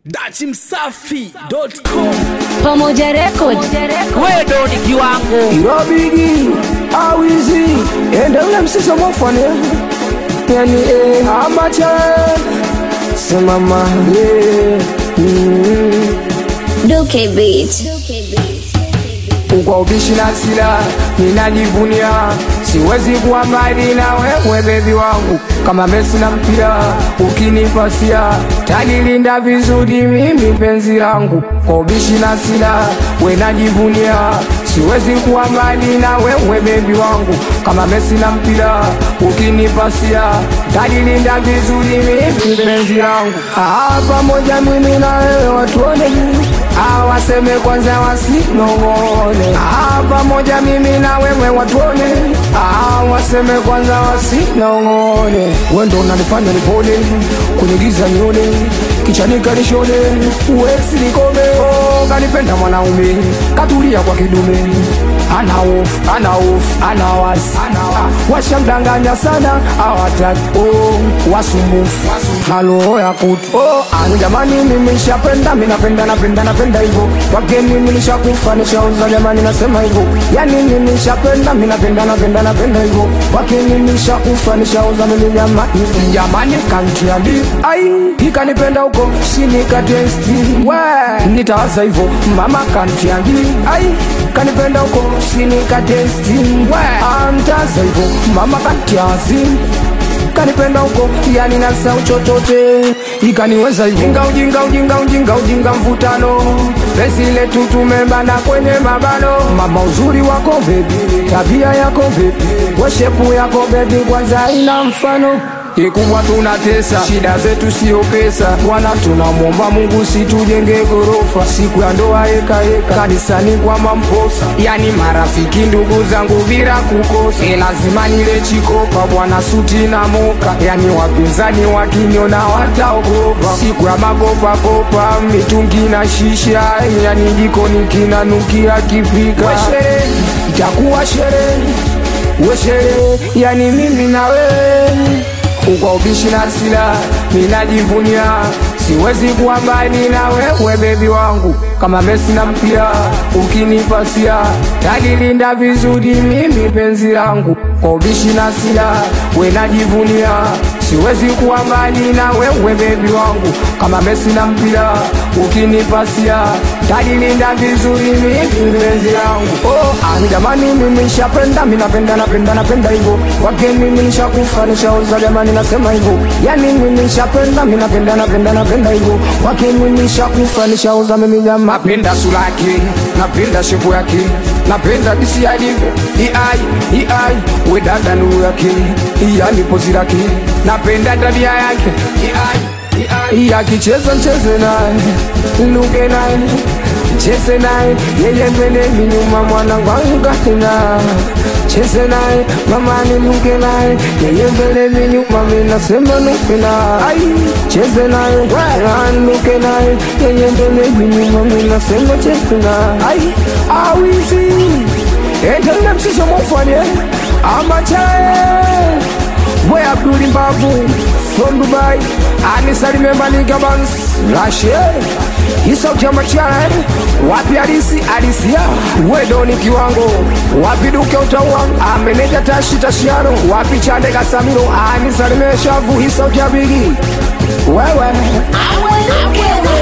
dachimsafi.com Pamoja Record. wewe ndo ni kiwango irobigi awizi ende ule msiso mofane yani eh, amacha simama yeah. mm. Duke Beat. kwa ubishi na sila ninajivunia siwezi kuwa mbali na wewe bebi wangu kama Messi na mpira ukinipasia tanilinda vizuri mimi penzi langu kwa ubishi na sila we najivunia siwezi kuwa mbali na wewe bebi wangu kama Messi na mpira ukinipasia tanilinda vizuri mimi penzi langu ah, pamoja mimi na wewe watuone Ah, waseme kwanza wasinong'one ah, pamoja mimi na wewe watuone ah, waseme kwanza wasinong'one wendo unanifanya nipone kwenye giza nione kichani kanishone uwezi nikome oh, kanipenda mwanaume katulia kwa kidume ana hofu ana hofu ana wasi ah, washamdanganya sana awataki oh, wasumbufu halo ya kutu oh, anu jamani mimi nishapenda mimi napenda napenda napenda hivyo wake mimi nishakufa nishauza jamani nasema hivyo yani mimi nishapenda mimi napenda napenda napenda hivyo wake mimi nishakufa nishauza mimi jamani jamani kantiandi ai ikanipenda huko sinikatesti we nitawaza hivyo mama kantiandi ai kanipenda huko sinikatesti we antaza hivyo mama kantiazi kanipenda huko yani nasau chochote ikaniweza hivyo ujinga ujinga ujinga ujinga ujinga mvutano pesi letu tumebana kwenye mabano mama uzuri wako bebi tabia yako bebi weshepu yako bebi kwanza ina mfano kikubwa tunatesa shida zetu sio pesa bwana tunamwomba mungu situjenge gorofa siku ya ndoa eka eka kanisani kwa mamposa yani marafiki ndugu zangu bila kukosa e lazima nile chikopa bwana suti na moka yani wapinzani wakiniona wataogopa siku ya makopakopa mitungi na shisha yani jikoni kinanukia kipika sherehe itakuwa sherehe we sherehe yani mimi na wewe ukwa ubishi na sila ninajivunia siwezi kuwa mbali na wewe bebi wangu kama Messi na mpira ukinipasia talilinda vizuri mimi penzi langu kwa ubishi na sila we najivunia siwezi kuwa mbali na wewe bebi wangu kama Messi na mpira ukinipasia talilinda vizuri mimi penzi langu oh, ah, jamani mimi nishapenda mimi napenda napenda napenda hivyo wake mimi nishakufa nishauza jamani nasema hivyo yani mimi nishapenda mimi napenda napenda napenda hivyo wake mimi nishakufa nishauza mimi jamaa napenda sura yake napenda shepu yake napenda disi alivyo iai iai we dada nuru yake yani pozi lake napenda tabia yake iai iai akicheza mcheze naye luke naye cheze naye yeye mbele minyuma mwanangu angukatena cheze naye mama niluke naye yeye mbele minyuma minasema nuke naye cheze naye anuke naye yeye mbele minyuma minasema cheze naye awizi endelea msisho mofanye amachae Boy Abdul Mbavu from Dubai Anisalime Malika Bans Rashe Isauti ya machara Wapi Alisi Alisia Wedoni kiwango Wapi Duke Utawa Ameneja Tashi Tashiano Wapi Chande Kasamiro Anisalime Shavu Isauti ya Bigi Wewe Duke